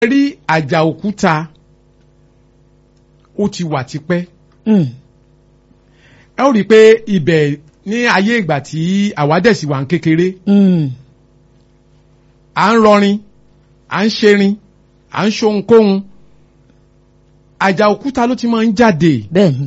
rí àjà òkúta ó ti wà tipẹ́ Mm. ẹ ó rí i pé ibẹ̀ ní ayé ìgbà tí àwádẹ́sì wà ń kékeré Mm. à ń rọrin à ń ṣerin à ń ṣohunkóhun àjà òkúta ló ti máa ń jáde bẹ́ẹ̀ni.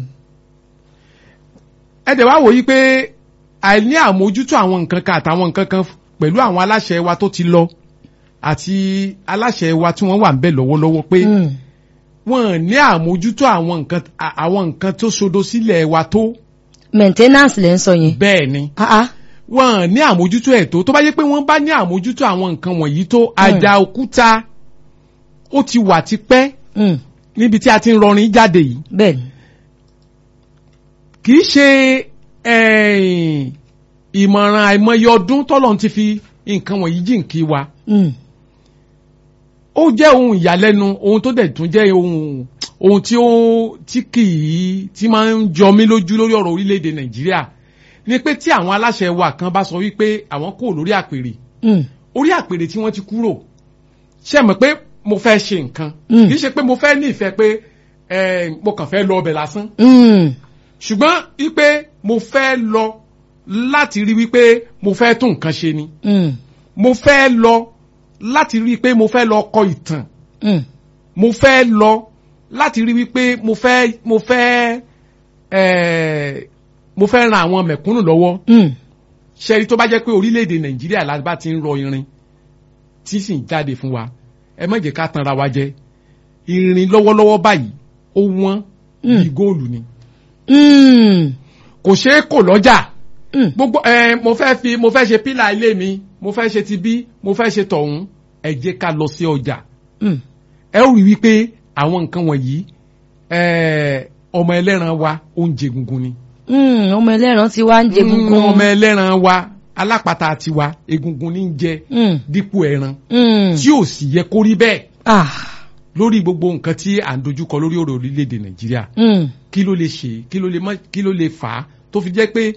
ẹ dẹ̀ wá wò yí pé àìní àmójútó àwọn nǹkan kan àtàwọn nǹkan kan pẹ̀lú àwọn aláṣẹ wa tó ti lọ àti aláṣẹ wa tí wọ́n wà ń bẹ̀ lọ́wọ́lọ́wọ́ pé Mm. wọ́n ní àmójútó àwọn nǹkan à- àwọn nǹkan tó sodo sílẹ̀ wa tó maintenance lẹ́ ń sọ yẹn. bẹ́ẹ̀ ni Ah ah. wọ́n ní àmójútó ẹ̀ tó tó bá yẹ pé wọ́n bá ní àmójútó àwọn nǹkan wọ̀nyí tó àjà òkúta ó ti wà tipẹ́ Mm. níbi tí a ti ń rọrin jáde yìí bẹ́ẹ̀ni. kì í ṣe eh, ìmọ̀ràn àìmọye ọdún tọ́lọ́run ti fi nǹkan wọ̀nyí jìnkí wa Mm. ó jẹ́ ohun ìyàlẹ́nu ohun tó dẹ̀ tún jẹ́ ohun ohun tí ó tí kì í tí máa ń jọ mí lójú lórí ọ̀rọ̀ orílẹ̀-èdè nàìjíríà ni pé tí àwọn aláṣẹ wa kan bá sọ wípé àwọn kò lórí àpèrè Mm. orí àpèrè tí wọ́n ti kúrò ṣe mọ̀ pé mo fẹ́ ṣe nǹkan Mm. kì í ṣe pé mo fẹ́ ní ìfẹ́ pé eh, mo kàn fẹ́ lọ ọbẹ̀ lásán Mm. ṣùgbọ́n wípé mo fẹ́ lọ láti rí wípé mo fẹ́ tún nǹkan ṣe ni Mm. mo fẹ́ lọ láti rí pé mo fẹ́ lọ kọ ìtàn Mm. mo fẹ́ lọ láti rí wípé mo fẹ́ mo fẹ́ eh, mo fẹ́ ran àwọn mẹ̀kúnnù lọ́wọ́ Mm. ṣẹ́rí tó bá jẹ́ pé orílẹ̀-èdè nàìjíríà la bá ti ń rọ irin tí sì ń jáde fún wa ẹ má jẹ́ ká tanra wa jẹ irin lọ́wọ́lọ́wọ́ báyìí ó wọ́n Mm. bí góòlù ni Mm. kò ṣeé kò lọ́jà Mm. gbogbo ẹ mo fẹ́ fi mo fẹ́ ṣe pílà ilé mi mo fẹ́ ṣe ti bí mo fẹ́ ṣe tọ̀hún ẹ jẹ́ ká lọ sí ọjà Mm. ẹ ó rí wípé àwọn nǹkan wọ̀nyí ẹ ọmọ ẹlẹ́ran wa oúnjẹ gungun ni Mm. ọmọ ẹlẹ́ran ti wá ń jẹ Mm, gungun. ọmọ ẹlẹ́ran wa alápatà tiwa egungun ní ń jẹ Mm. dípò ẹran Mm. tí ò sì yẹ kó rí bẹ́ẹ̀ Ah. lórí gbogbo nǹkan tí à ń dojúkọ lórí ọ̀rọ̀ orílẹ̀-èdè nàìjíríà Mm. kí ló lè ṣe kí ló lè má kí ló lè fà á tó fi jẹ́ pé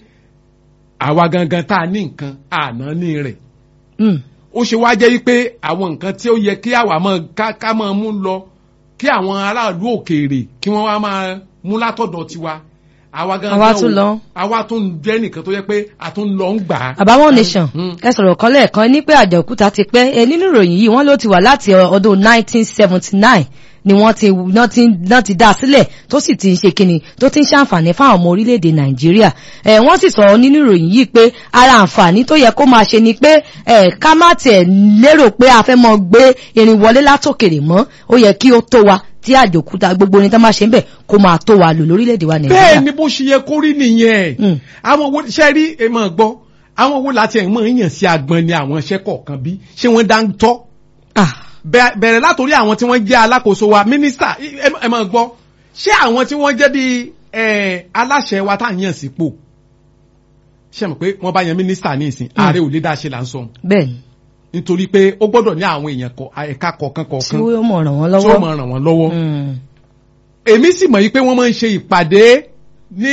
àwa gangan tá a ní nǹkan àná ní rẹ̀ Mm. ó ṣe wá jẹ́ wípé àwọn nǹkan tí ó yẹ kí àwa máa ká ká máa mú lọ kí àwọn aráàlú òkèèrè kí wọ́n wá máa mú látọ̀dọ̀ tiwa àwa gangan Àwa ò- tún lọ. àwa tún jẹ́ nìkan tó yẹ pé a tún lọ ń gbà á. àbáwọn nation Mm. ẹ sọ̀rọ̀ kan lẹ́ẹ̀kan ní pé àjà òkúta ti pẹ́ ẹ nínú ìròyìn yìí wọ́n ló ti wà láti ọdún 1979 ni wọ́n ti náà ti náà ti dá a sílẹ̀ tó sì ti ń ṣe kíni tó ti ń ṣàǹfààní fáwọn ọmọ orílẹ̀-èdè nàìjíríà ẹ wọ́n sì sọ̀rọ̀ nínú ìròyìn yìí pé ara àǹfààní tó yẹ kó máa ṣe ni pé ẹ ká má tiẹ̀ lérò pé a fẹ́ mọ gbé irin wọlé látòkèrè mọ́ ó yẹ kí ó tó wa tí àjà òkúta gbogbo orin tó máa ṣe ń bẹ̀ kó máa tó wa lò lórílẹ̀-èdè wa nàìjíríà. bẹ́ẹ̀ ni bó ṣe yẹ kó rí nìyẹn Mm. àwọn wo ṣe rí ẹ máa gbọ́ àwọn wo láti ẹ̀ mọ̀ ń yàn sí agbọn ni àwọn iṣẹ́ kọ̀ọ̀kan bí ṣé wọ́n dá ń tọ́ Ah. Bẹ- bẹ̀rẹ̀ látòrí àwọn tí wọ́n jẹ́ alákòóso wa mínísítà ẹ ẹ máa gbọ́ ṣé àwọn tí wọ́n jẹ́ bí ẹ, aláṣẹ wa tá à ń yàn sípò ṣe mọ̀ pé wọ́n bá yan mínísítà ní ìsìn ààrẹ ò lè dá ṣe là ń sọ bẹ́ẹ̀ ni nítorí pé ó gbọ́dọ̀ ní àwọn èèyàn kọ ẹ̀ka kọ̀ọ̀kan tí kọ̀ọ̀kan ó mọ̀ ràn wọ́n tí ó lọ́wọ́. máa ràn wọ́n lọ́wọ́ Mm. èmi sì mọ̀ yí pé wọ́n máa ń ṣe ìpàdé ní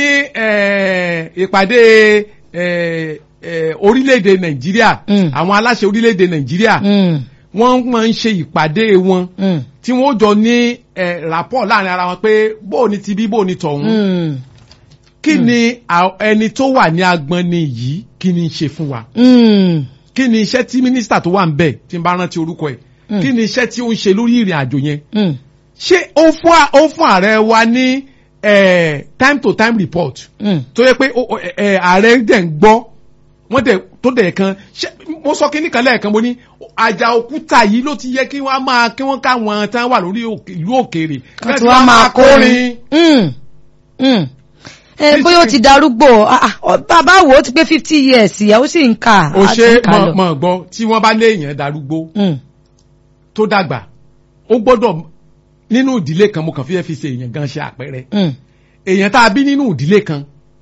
eh, ìpàdé eh, eh, orílẹ̀-èdè nàìjíríà Mm. àwọn aláṣẹ orílẹ̀-èdè nàìjíríà Mm. wọ́n máa ń ṣe ìpàdé wọn Mm. tí wọ́n jọ ní eh, rapport láàrin ara wọn pé bóò ni ti bí bóò ni tọ̀hún Mm. kí ni à- ẹni tó wà ní agbọn ni yìí kí ni ń ṣe fún wa Mm. kí ni iṣẹ́ tí mínísítà tó wà ń bẹ̀ tí n bá rántí orúkọ ẹ̀ Mm. kí ni iṣẹ́ tí ó ń ṣe lórí ìrìn àjò yẹn Mm. ṣé ó fún à- ó fún ààrẹ wa ní eh, time to time report Mm. tó yẹ pé ó- ó- ẹ- ààrẹ dẹ̀ ń gbọ́ wọ́n dẹ̀ tó dẹ̀ kan ṣé mo sọ kí nìkan lẹ́ẹ̀kan mo ní àjà òkúta yìí ló ti yẹ kí wọ́n máa kí wọ́n káwọn tán wà lórí òkè- ìlú òkèèrè Kan tí wọ́n máa kórin. Mm. Mm. ẹ bóyá ó ti darúgbó ah, ah, ọ, bàbá wo ó ti pé fifty years ìyàwó sì ń kà ó á ti ṣe ń kà lọ. mọ̀ mọ̀ gbọ́ tí wọ́n bá léèyàn darúgbó Mm. tó dàgbà ó gbọ́dọ̀ nínú ìdílé kan mo kàn fi ẹ́ fi ṣe èèyàn gan ṣe àpẹẹrẹ Mm. èèyàn tá a bí nínú ìdílé kan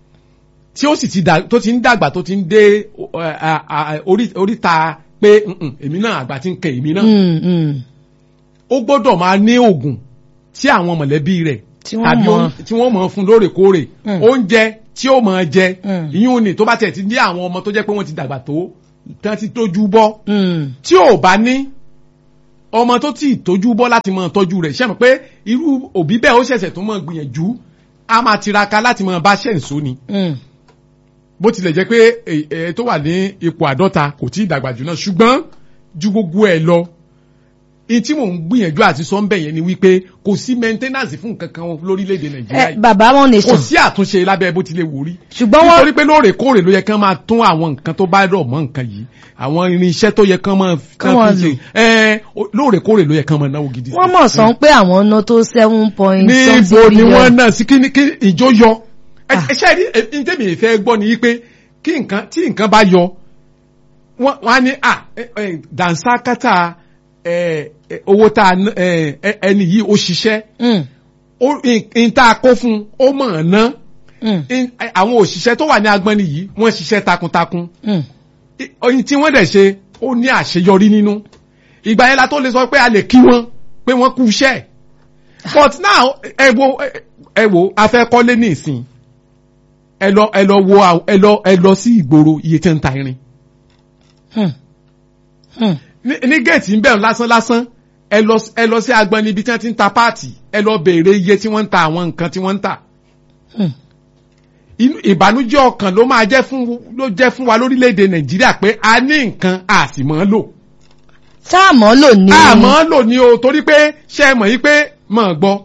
tí ó sì ti dà tó ti ń dàgbà tó ti ń dé ẹ, à, à, orí- oríta pé "Mm-mm, èmi náà àgbà ti ń kẹ èmi náà Mm. Mm. ó gbọ́dọ̀ máa ní oògùn tí àwọn mọ̀lẹ́bí rẹ̀ Tí wọ́n tàbí mọ̀. oún- tí wọ́n mọ̀ fún lóòrèkóòrè Mm. oúnjẹ tí ó máa jẹ Mm. ìyún ni tó bá tẹ̀ ti ní àwọn ọmọ tó jẹ́ pé wọ́n ti dàgbà tó tán ti tójú bọ́ Mm. tí ò bá ní ọmọ tó tí ì tójú bọ́ láti máa tọ́jú rẹ̀ ṣe mọ̀ pé irú òbí bẹ́ẹ̀ ó ṣẹ̀ṣẹ̀ tó máa gbìyànjú a máa tiraka láti máa bá ṣẹ̀ ń so ni Mm. bó tilẹ̀ jẹ́ pé ẹ ẹ tó wà ní ipò àádọ́ta kò tí ì dàgbà jù náà ṣùgbọ́n ju gbogbo ẹ̀ lọ in tí mò ń gbìyànjú àti sọ ń bẹ̀ yẹn ni wípé kò sí maintenance fún nǹkan kan lórílẹ̀‐èdè nàìjíríà ẹ yìí bàbá wọn kò nation sí àtúnṣe lábẹ́ bó tilẹ̀ wò rí ṣùgbọ́n wọ́n nítorí pé lóòrèkóòrè ló yẹ kán máa tún àwọn nǹkan tó bá rọ̀ mọ́ nǹkan yìí àwọn irinṣẹ́ tó yẹ kán máa kán máa fi ṣe ẹ lóòrèkóòrè ló yẹ kán máa náwó gidi sí. wọ́n mọ̀ sọ pé àwọn ná tó seven point níbo something ni wọ́n billion. náà sí kí ni- kí ìjó yọ ẹ Ah. ẹ ṣe rí ẹ ní tèmi ìfẹ́ gbọ́ ni wípé kí nǹkan tí nǹkan bá yọ wọ́n wọ́n á ní à ẹ, ẹ, dànsákátà ẹ, ẹ, owó tá a ná- ẹ, ẹ, ẹni yìí ó ṣiṣẹ́ Mm. ó n tá a kó fún un ó mọ̀ ọ́n ná Mm. In- àwọn òṣìṣẹ́ tó wà ní agbọ́nni yìí wọ́n ṣiṣẹ́ takuntakun Mm. oyin tí wọ́n dẹ̀ ṣe ó ní àṣeyọrí nínú ìgbà yẹn la tó lè sọ pé a lè kí wọn pé wọ́n kú iṣẹ́ but now ẹ wo ẹ wo a fẹ́ kọ́lé ní ìsìn ẹ lọ ẹ lọ wo àw- ẹ lọ ẹ lọ sí ìgboro iye tí ń ta irin Mm. Mm. ní ní géètì ń bẹ̀rù lásán lásán ẹ lọ ẹ lọ sí agbọn níbi tí wọ́n ti ń ta páàtì ẹ lọ béèrè iye tí wọ́n ń ta àwọn nǹkan tí wọ́n ń tà Mm. inú ìbànújẹ́ ọkàn ló máa jẹ́ fún ló jẹ́ fún wa lórílẹ̀‐èdè nàìjíríà pé a ní nǹkan a sì mọ̀ ọ́n lò. sáàmọ́ lò ní. àmọ́ lò ní o torí pé ṣe é mọ̀ yí pé mọ̀ gbọ́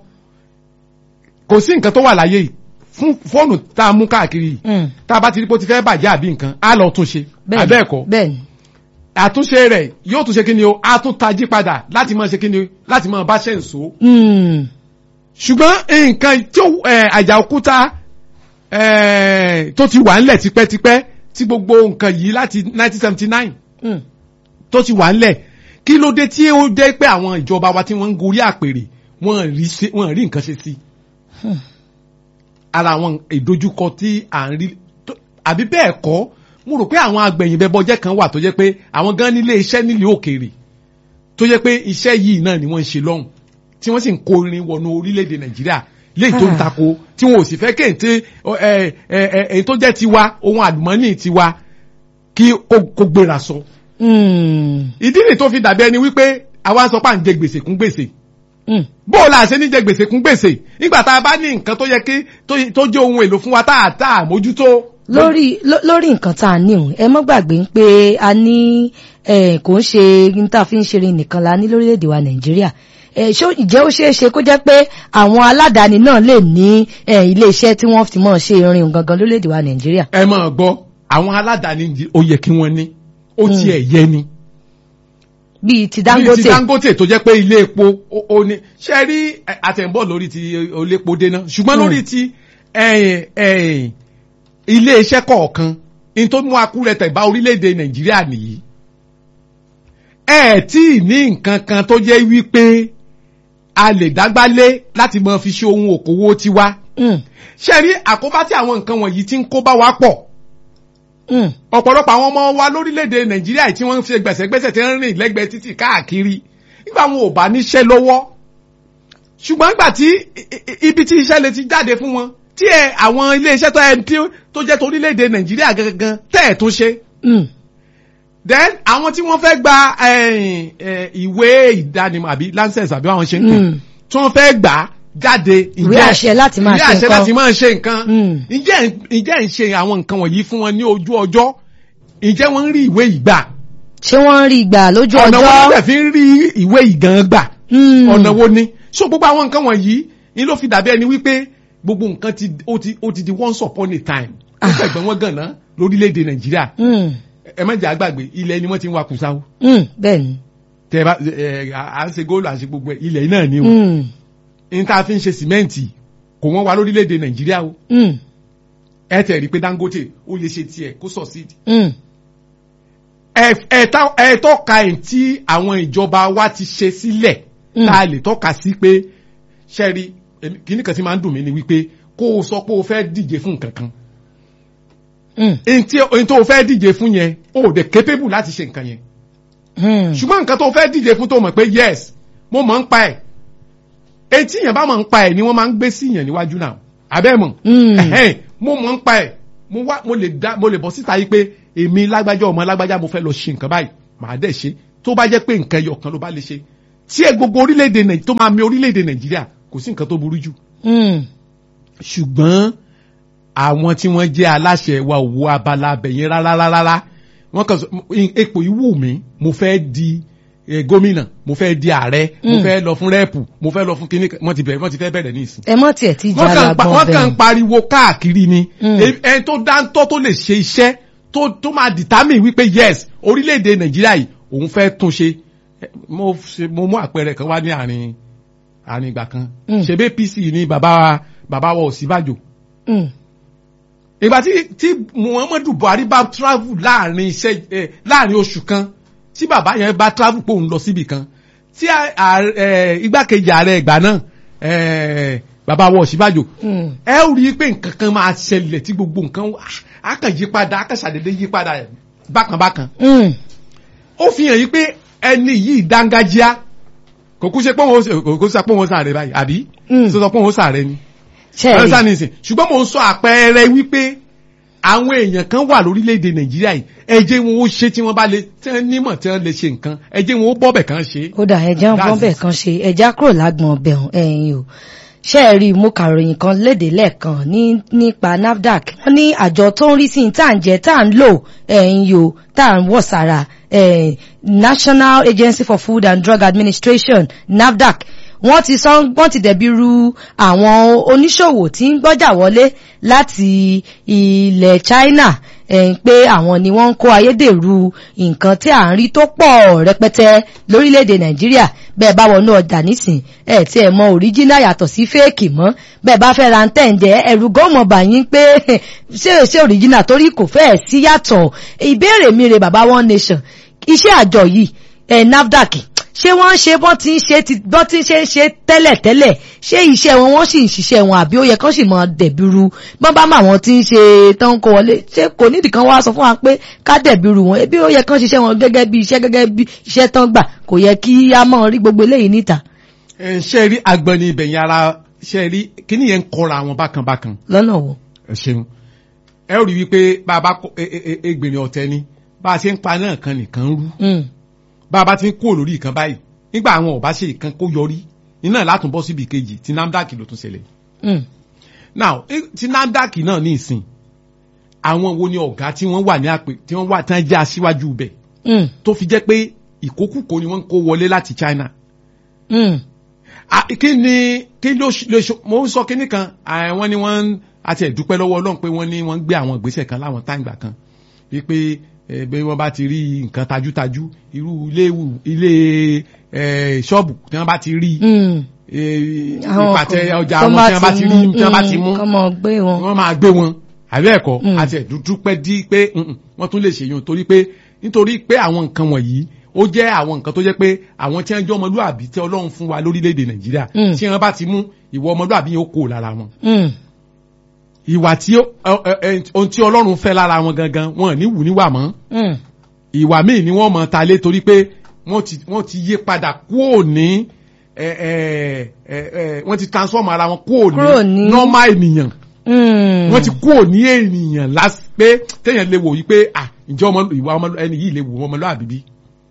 kò sí nǹkan tó wà láyé yìí fún fóònù tá a mú káàkiri yìí Mm. tá a bá ti rí pé ó ti fẹ́ bàjẹ́ àbí nǹkan á lọ tún ṣe Bẹ́ẹ̀ni, abẹ́ẹ̀kọ́ bẹ́ẹ̀ni. àtúnṣe rẹ̀ yóò tún ṣe kí ni o á tún tají padà láti máa ṣe kí ni o láti máa bá ṣe ń so Mm. ṣùgbọ́n nǹkan tí ó ẹ̀, àjà òkúta ẹ̀, tó ti wà ńlẹ̀ tipẹ́tipẹ́ tí gbogbo nǹkan yìí láti 1979 Mm. tó ti wà ńlẹ̀ kí ló dé tí ó dé pé àwọn ìjọba wa tí wọ́n ń gorí àpèrè wọ́n rí sí- wọ́n rí nǹkan ṣe sí Hmm. ara àwọn ìdojúkọ tí à ń rí tó- àbí bẹ́ẹ̀ kọ́ mo rò pé àwọn agbẹ̀yìnbẹ̀bọjẹ́ kan wà tó jẹ́ pé àwọn gan nílé iṣẹ́ nílé òkèèrè tó jẹ́ pé iṣẹ́ yìí náà ni wọ́n ń ṣe lọ́hùn tí wọ́n sì ń kó irin wọnú orílẹ̀-èdè nàìjíríà léyìí tó ń Ah. tako tí wọn ò sì fẹ́ kéńté ẹ ẹ ẹ èyí tó jẹ́ tiwa ohun àlùmọ́nì tiwa kí kó- kó gbéra sọ Mm. ìdí nì tó fi dàbí ẹni wípé àwa sọ pé à ń jẹ gbèsè kún gbèsè Mm. bó o la ṣe ní jẹ gbèsè kún gbèsè nígbà tá a bá ní nǹkan tó yẹ kí tó- tó jẹ́ ohun èlò fún wa tá a tá a mójútó. lórí ló- lórí nǹkan tá a ní òun ẹ mọ́ gbàgbé pé a ní eh, kò ń ṣe ní tá a fi ń ṣeré nìkan la ní lórílẹ̀‐èdè wa nàìjíríà Eh, ṣó- ìjẹ́ ó ṣeé ṣe kó jẹ́ pé àwọn aládàáni náà lè ní eh, ilé-iṣẹ́ tí wọ́n fi mọ̀ ṣe irin gangan lórílẹ̀‐èdè wa nàìjíríà. ẹ máa gbọ́ àwọn aládàáni yìí ó yẹ kí wọ́n ní ó tiẹ̀ yẹ ni. bíi ti bíi dangote. ti dangote tó jẹ́ pé ilé epo ó- ó ní ṣe rí ẹ, àtẹ̀ǹbọ̀ lórí ti olépo déná ṣùgbọ́n Mm. lórí ti ẹ̀yìn, ẹ̀yìn, ilé iṣẹ́ kọ̀ọ̀kan ní tó mú akúrẹ̀tẹ̀ bá orílẹ̀-èdè nàìjíríà nìyí ẹ tí ì ní nǹkan kan tó jẹ́ wípé a lè dágbálé láti máa fi ṣe ohun òkòwò tiwa Mm. ṣe rí àkóbá tí àwọn nǹkan wọ̀nyí ti ń kó bá wa pọ̀ Mm. ọ̀pọ̀lọpọ̀ àwọn ọmọ wa lórílẹ̀‐èdè nàìjíríà tí wọ́n ń ṣe gbẹ̀sẹ̀gbẹ̀sẹ̀ tí wọ́n ń rìn lẹ́gbẹ̀ẹ́ títì káàkiri nígbà wọn ò bá níṣẹ́ lọ́wọ́ ṣùgbọ́n nígbà tí i- i- ibi tí iṣẹ́ lè ti jáde fún wọn tí ẹ àwọn ilé iṣẹ́ tó ẹ tí- tó jẹ́ torílẹ̀‐èdè nàìjíríà gangan tẹ́ ẹ̀ tún ṣe Mm. then àwọn tí wọ́n fẹ́ gba eh, eh, ìwé ìdánimọ̀ àbí lancers àbí àwọn ṣe ń pè Mm. tí wọ́n fẹ́ gbà á jáde Ìwé àṣẹ láti máa ìwé ṣe àṣẹ nǹkan. láti máa ṣe nǹkan Mm. ǹjẹ́ ǹjẹ́ ń ṣe àwọn nǹkan wọ̀nyí fún wọn ní ojú ọjọ́ ǹjẹ́ wọ́n ń rí ìwé ìgbà ṣé wọ́n ń rí ìgbà lójú ọ̀nà wo ló ọjọ́. dẹ̀ fi ń rí ìwé ìgàn gbà Mm. ọ̀nà wo ni so gbogbo àwọn nǹkan wọ̀nyí ni ló fi dàbí ẹni wípé gbogbo nǹkan ti ó ti ó ti di once upon a time ó Ah. fẹ̀gbọ́n wọn gànà lórílẹ̀‐èdè nàìjíríà Mm. ẹ má jẹ́ àgbàgbé ilẹ̀ ni wọ́n ti ń wa kùsáwó Mm. bẹ́ẹ̀ni. tẹ bá ẹ à ń ṣe góòlù à ń ṣe gbogbo ẹ ilẹ̀ náà ni o Mm. ní tá a fi ń ṣe sìmẹ́ǹtì kò wọ́n wa lórílẹ̀‐èdè nàìjíríà o Mm. ẹ tẹ̀ rí pé dangote ó lè ṣe tiẹ̀ kó succeed Mm. ẹ tá- ẹ tọ́ka ẹ̀ tí àwọn ìjọba wa ti ṣe sílẹ̀ Mm. tá a lè tọ́ka sí pé ṣẹ́rí èmi- kìíní kan tí máa ń dùn mí ni wípé kó o sọ pé o fẹ́ díje fún nǹkan kan Mm. èyí tí èyí tó o fẹ́ díje fún yẹn o ò dẹ̀ capable láti ṣe nǹkan yẹn Mm. ṣùgbọ́n nǹkan tó o fẹ́ díje fún tó o mọ̀ pé yes mo mọ̀ ń pa ẹ̀ èyí tí yẹn bá mọ̀ ń pa ẹ̀ ni wọ́n máa ń gbé sí yẹn níwájú náà abẹ́ mọ̀ Mm. ẹ̀hẹ́n, mo mọ̀ ń pa ẹ̀ mo wá mo lè dá mo lè bọ́ síta yìí pé èmi lágbájá ọmọ lágbájá mo fẹ́ lọ ṣe nǹkan báyìí màá dẹ̀ ṣe tó bá jẹ́ pé nǹkan ẹyọ kan ló bá lè ṣe tí ẹ gbogbo orílẹ̀-èdè nàìjíríà tó máa mi orílẹ̀-èdè nàìjíríà kò sí nǹkan tó burú jù Mm. ṣùgbọ́n àwọn tí wọ́n jẹ́ aláṣẹ wa ò wo abala abẹ̀yẹn rárá rárá wọ́n kàn sọ ipò yìí wù mí mo fẹ́ di eh, gómìnà mo fẹ́ di ààrẹ mo Mm. fẹ́ lọ fún rẹ́ẹ̀pù mo fẹ́ lọ fún kíní wọ́n ti bẹ̀rẹ̀ wọ́n ti fẹ́ bẹ̀rẹ̀ ní ìsìn ẹ mọ̀ tiẹ̀ ti wọ́n jà kàn pa- lágbọ́n wọ́n kàn ń bẹ́ẹ̀. pariwo káàkiri ni Mm. E- ẹni tó dáńtọ́ tó lè ṣe iṣẹ́ tó tó máa determine wípé yes orílẹ̀-èdè nàìjíríà yìí òun fẹ́ tún ṣe Eh, mo ṣe- mo mú àpẹẹrẹ kan wá ní àárín àárín ìgbà kan Mm. ṣebí APC ní bàbá wa bàbá wa Ọ̀ṣínbàjò Mm. ìgbà tí tí Muhammadu Buhari bá travel láàrin iṣẹ́ ẹ láàrin oṣù kan tí bàbá yẹn bá travel pé òun lọ síbì kan tí a- ààrẹ- ẹ, igbákejì ààrẹ ìgbà náà ẹ, bàbá wa Ọ̀ṣínbàjò Mm. ẹ ó rí i pé nǹkan kan máa ṣẹlẹ̀ tí gbogbo nǹkan á kàn yí padà á kàn ṣàdédé yí padà bákan bákan Mm. ó fi hàn yí pé ẹni yìí dángájíá kò kú ṣe pé òun ó- kò kú ṣe pé òun ó sàrẹ báyìí àbí Mm. sọ sọ pé òun ó sàrẹ ni ṣẹ́ẹ̀rì ọ̀rẹ́sà ní ìsìn ṣùgbọ́n mo ń sọ àpẹẹrẹ wípé àwọn èèyàn kan wà lórílẹ̀‐èdè nàìjíríà yìí ẹ jẹ́ wọn ó ṣe tí wọ́n bá lè tí wọ́n nímọ̀ tí wọ́n lè ṣe nǹkan ẹ jẹ́ wọn ó bọ́bẹ̀ kan ṣe. ó dà ẹja ń That's bọ́n bẹ̀ it. kan ṣe ẹja kúrò lágbọ̀n ọbẹ̀ ọ̀hún ẹ̀yìn o ṣé ẹ rí i mo kàròyìn kan léde lẹ́ẹ̀kan ní nípa NAFDAC wọ́n ní àjọ tó ń rí sí ní tá à ń jẹ tá à ń lò ẹ̀yìn o tá à ń wọ̀ sára eh, National Agency for Food and Drug Administration NAFDAC wọ́n ti sọ wọ́n ti dẹ̀bi ru àwọn oníṣòwò tí ń gbọ́jà wọlé láti ilẹ̀ China eh, pé àwọn ni wọ́n ń kó ayédèrú nǹkan tí à ń rí tó pọ̀ rẹpẹtẹ lórílẹ̀‐èdè Nàìjíríà bẹ́ẹ̀ bá wọnú ọjà nísìn ẹ̀ tí ẹ̀ mọ òríjínà yàtọ̀ sí fẹ́ẹ̀kì mọ́ bẹ́ẹ̀ bá fẹ́ ra ń tẹ̀ǹjẹ́ ẹ̀rù gọ́mọ̀ bàyín pé ṣé ṣé òríjínà torí kò fẹ́ẹ̀ sí yàtọ̀ ìbéèrè mi rè bàbá one nation iṣẹ́ àjọ yìí ẹ̀ NAFDAC ṣé wọ́n ń ṣe bọ́n ti ń ṣe ti bọ́n ti ń ṣe ń ṣe tẹ́lẹ̀ tẹ́lẹ̀ ṣé iṣẹ́ wọn wọ́n sì ń ṣiṣẹ́ wọn àbí ó yẹ kán sì mọ dẹ̀bìrú bọ́n bá mà wọ́n ti ń ṣe tán kó wọlé ṣé kò nídìí kan wá sọ fún wa pé ká dẹ̀bìrú wọn ebi ó yẹ kán ṣiṣẹ́ wọn gẹ́gẹ́ bí iṣẹ́ gẹ́gẹ́ bí iṣẹ́ tán gbà kò yẹ kí á mọ̀ rí gbogbo eléyìí níta ẹ ṣe rí agbọ̀nì ibẹ̀yìn ara ṣe rí kíní yẹn ń kọra àwọn bákan bákan lọ́nà wo. ẹ ṣeun ẹ ó rí wípé bá a bá kó e- e- e- egbèrè ọ̀tẹ̀ ni bá a ṣe ń pa náà kan nìkan rú Mm, bá a bá ti ń kúrò lórí ìkan báyìí nígbà àwọn ò bá ṣe ìkan kó yọrí iná látún bọ́ síbi kejì tí NAFDAC ló tún ṣẹlẹ̀ mm, now eh, tí NAFDAC náà ní ìsìn àwọn wo ni ọ̀gá tí wọ́n wà ní àpè tí wọ́n wà tí wọ́n jẹ́ aṣíwájú bẹ̀ mm, tó fi jẹ́ pé ìkókùkò ni wọ́n ń kó wọlé láti China mm, Ah, kí ni kí ló ṣ- lè ṣo mo ń sọ kíní kan ah, wọ́n ní wọ́n ń- àti ẹ̀dúpẹ́ lọ́wọ́ Ọlọ́run pé wọ́n ní wọ́n ń gbé àwọn ìgbésẹ̀ kan láwọn táǹgbà kan wípé eh, bí wọ́n bá ti rí nǹkan tajútajú irú ilé ìwù- ilé eh, ṣọ́ọ̀bù tí wọ́n bá ti rí mm. eh, Àwọn ìpàtẹ kan ọjà tó wọn tí wọ́n bá ti rí tí wọ́n bá ti mú kọ́ mọ gbé wọn. wọ́n máa gbé wọn àbẹ́ ẹ̀kọ́ Mm. àti ẹ̀dúdúpẹ́ dí pé mm, mm, wọ́n tún lè ṣèyàn torí pé nítorí pé àwọn nǹkan wọ̀nyí ó jẹ́ àwọn nǹkan tó jẹ́ pé àwọn tí wọ́n jẹ́ ọmọlúàbí tí Ọlọ́run fún wa lórílẹ̀‐èdè Nàìjíríà Mm. tí wọ́n bá ti mú ìwọ ọmọlúàbí yẹn ó kó lára wọn Mm, ìwà tí ó- ẹ- ẹ- ẹ- ohun tí Ọlọ́run fẹ́ lára wọn gangan wọn ò ní wù níwà mọ́ mm, ìwà míì ni wọ́n mọ̀ ta lé torí pé wọ́n ti wọ́n ti yí padà kúò ní ẹ ẹ ẹ ẹ wọ́n ti transform ara wọn kúò Kúrò ní ní- normal ènìyàn mm. wọ́n ti kúrò ní ènìyàn lásì pé téèyàn lè wò yí pé à ǹjẹ́ ọmọ ìwà ọmọ ẹni yìí lè wò ọmọlúwàbí bí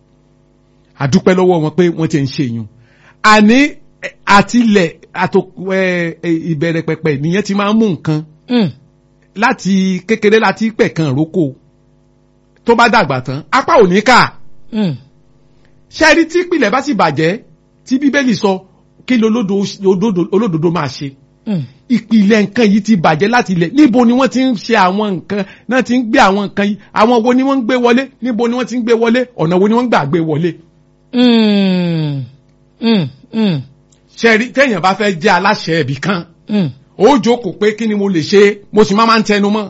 àdúpẹ́ lọ́wọ́ wọn pé wọ́n ti ń ṣe yun àní ẹ, àtilẹ̀ àtò ẹ, ẹ, ìbẹ̀rẹ̀ pẹ̀pẹ̀ nìyẹn ti máa ń mú nǹkan Mm, láti kékeré láti pẹ̀kan rókò tó bá dàgbà tán apá ò ní kà mm, ṣẹ́ẹ́rí tí ìpìlẹ̀ bá sì bàjẹ́ tí bíbélì sọ kí lolódo olódodo- olódodo máa ṣe mm. ìpìlẹ̀ nǹkan yìí ti bàjẹ́ láti ilẹ̀ níbo ni wọ́n ti ń ṣe àwọn nǹkan náà ti ń gbé àwọn nǹkan yìí àwọn wo ni wọ́n ń gbé wọlé níbo ni wọ́n ti ń gbé wọlé ọ̀nà wo ni wọ́n ń gbà gbé wọlé. Mm, mm, mm, ṣẹ́ẹ́rí téèyàn bá fẹ́ jẹ́ aláṣẹ ibì kan mm. ó jókòó pé kí ni mo lè ṣe mo sì máa máa ń tẹnu mọ́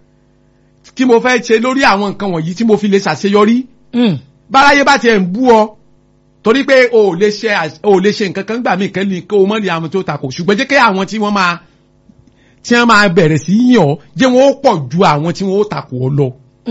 kí mo fẹ́ ṣe lórí àwọn nǹkan wọ̀nyí tí mo fi lè ṣàṣeyọrí Mm, báráyé bá tiẹ̀ ń bú ọ torí pé o ò lè ṣe àṣ- o ò lè ṣe nǹkan kan gbà mí kẹ́lí kó o mọ̀ ní àwọn tó takò ṣùgbọ́n jẹ́ kí àwọn tí wọ́n máa tí wọ́n máa bẹ̀rẹ̀ sí yàn ọ́ jẹ́ wọn ó pọ̀ ju àwọn tí wọ́n ó takò ọ lọ.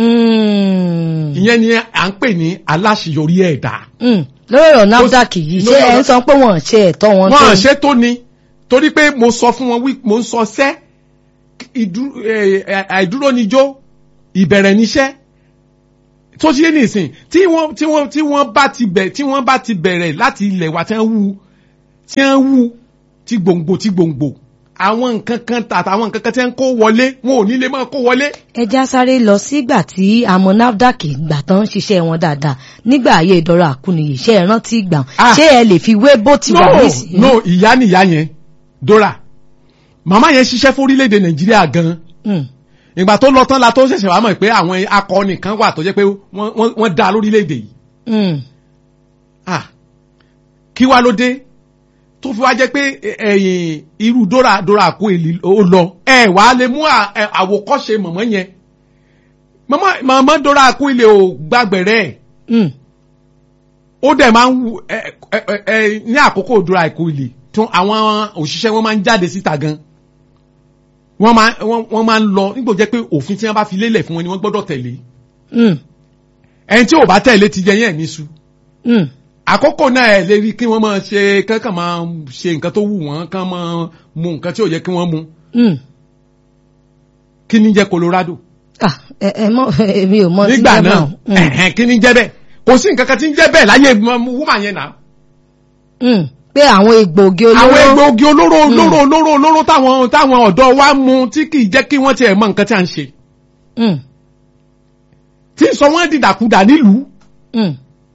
mm, ìyẹn ni à ń pè ní aláṣeyọrí ẹ̀dá. mm. lórí ọ̀rọ̀ NAFDAC yìí ṣé lórí ẹ̀ ń ọ̀rọ̀- sọ pé wọ́n ṣe ẹ̀tọ́ wọn tó wọ́n ní? ṣe tó ni torí pé mo sọ fún wọn wí mo ń sọ sẹ́ ìdú- eh, àìdúró níjó ìbẹ̀rẹ̀ níṣẹ́ tó ṣe ní ìsìn tí wọ́n tí wọ́n tí wọ́n bá ti bẹ̀ tí wọ́n bá ti bẹ̀rẹ̀ láti ilẹ̀ wa tí wọ́n wú tí wọ́n wú tí gbòǹgbò tí gbòǹgbò àwọn nǹkan kan tàtà àwọn nǹkan kan tí wọ́n kó wọlé wọn ò ní lè máa kó wọlé. ẹja sáré lọ sígbà tí àmọ́ nafdac gbà tán ń ṣiṣẹ́ wọn dáadáa nígbà ayé ìdọ́rọ̀ àkúnìyè ṣe é rántí gbà Ah. ṣé ẹ lè fi wé bó ti wà no nísìnyí. no ìyá nìyá yẹn dora màmá yẹn ṣiṣẹ́ fórílẹ̀-èdè nàìjíríà gan-an Mm. ìgbà tó lọ tán la tó ṣẹ̀ṣẹ̀ wá mọ̀ pé àwọn akọni kan wà tó jẹ́ pé wọ́n wọ́n wọ́n dá lórílẹ̀-èdè yìí Mm. ah kí wá ló dé tó fi wá jẹ́ pé ẹ̀yìn irú dora dora kó èlì ó lọ ẹ wà á lè mú à- ẹ, àwòkọ́ṣe mọ̀mọ́ yẹn mọ̀mọ́ mọ̀mọ́ dora kó ilé ò gbàgbẹ̀rẹ̀ ẹ̀ Mm. ó dẹ̀ máa ń wù ẹ ẹ ẹ ẹ ní àkókò dora kó ilé tó àwọn òṣìṣẹ́ wọn máa ń jáde síta gan wọ́n máa wọ́n wọ́n máa ń lọ nígbò jẹ́ pé òfin tí wọ́n bá fi lélẹ̀ fún wọn ni wọ́n gbọ́dọ̀ tẹ̀lé Mm. ẹni tí ò bá tẹ̀lé ti jẹ yẹn ní su Mm. àkókò náà ẹ lè rí kí wọ́n máa ṣe kankan máa ṣe nǹkan tó wù wọ́n kán máa mu nǹkan tí ò yẹ kí wọ́n mu Mm. kí ni jẹ́ Colorado Ah, ẹ ẹ mọ èmi ò mọ tí nígbà jẹ́ náà báwọn. Mm. ẹ̀hẹ́n, kí ni jẹ́ bẹ́ẹ̀ kò sí nǹkan kan tí ń jẹ́ bẹ́ẹ̀ láyé wúmà yẹn náà Mm. pé àwọn egbòogi olóró àwọn egbòogi olóró olóró olóró olóró táwọn táwọn ọ̀dọ́ wa mu tí kì í jẹ́ kí wọ́n tiẹ̀ mọ nǹkan tí à ń ṣe Mm. tí ń sọ wọ́n dìdàkudà nílùú Mm.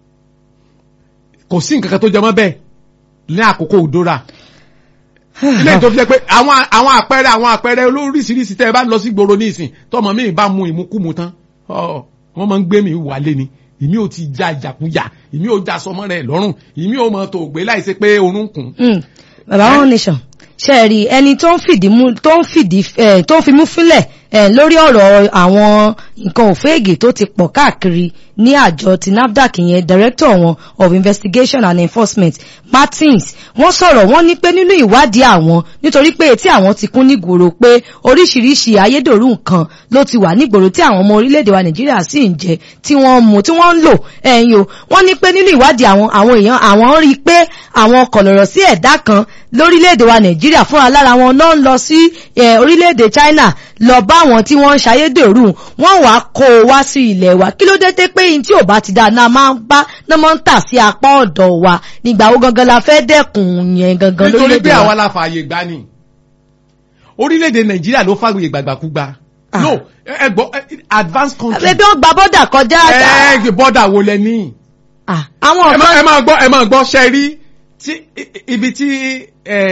kò sí nǹkan kan tó jẹ mọ́ bẹ́ẹ̀ ní àkókò òdòrà ilé tó fi jẹ́ pé àwọn àwọn àpẹẹrẹ àwọn àpẹẹrẹ olóríṣiríṣi tẹ́ ẹ bá lọ sí gbòòrò ní ìsìn tọmọ mi bá mu ìmukúmu tán ọ wọ́n máa ń gbé mi wálé ni ìmí ò ti ja ìjàkújà ìmí ò já sọmọ rẹ̀ lọ́rùn ìmí ò mọ tó gbé láìsí pé orun kùn. Mm. bàbá one nation ṣe rí ẹni tó ń fìdí mú tó ń fìdí ẹ tó ń fimú fúnlẹ̀ ẹ lórí ọ̀rọ̀ àwọn nǹkan òféègè tó ti pọ̀ káàkiri ní àjọ ti NAFDAC yẹn director wọn of investigation and enforcement Martins wọ́n sọ̀rọ̀ wọ́n ní pé nínú ìwádìí àwọn nítorí pé etí àwọn ti kún nígboro pé oríṣiríṣi ayédèrú nǹkan ló ti wà nígboro tí àwọn ọmọ orílẹ̀-èdè wa Nàìjíríà sì ń jẹ tí wọ́n ń mu tí wọ́n ń lò ẹ̀yìn o wọ́n ní pé nínú ìwádìí àwọn àwọn èèyàn àwọn rí i pé àwọn kọ̀lọ̀rọ̀ sí ẹ̀dá kan lórílẹ̀-èdè wa Nàìjíríà fúnra lára wọn náà ń lọ sí eh, orílẹ̀-èdè China lọ bá àwọn tí wọ́n ń ṣayédèrú wọ́n wàá kó o wá sí ilẹ̀ wa kí ló dé dé pé yín tí ò bá ti dáa náà máa ń bá náà máa ń tà sí apá ọ̀dọ̀ wa nígbà wo gangan la fẹ́ dẹ́kun yẹn gangan nítorí lórílẹ̀-èdè pé àwa wa. la fààyè gbà ni orílẹ̀-èdè nàìjíríà ló fààyè gbàgbàkúgbà Ah. no ẹ ẹ gbọ́ ẹ, advanced country ẹbí wọn gba bọ́dà kọjá ẹ ẹ bọ́dà wo lẹ ní. Ah, àwọn ẹ máa ọ̀kan ẹ máa gbọ́ ẹ máa gbọ́ ṣe rí tí i- i- ibi tí ẹ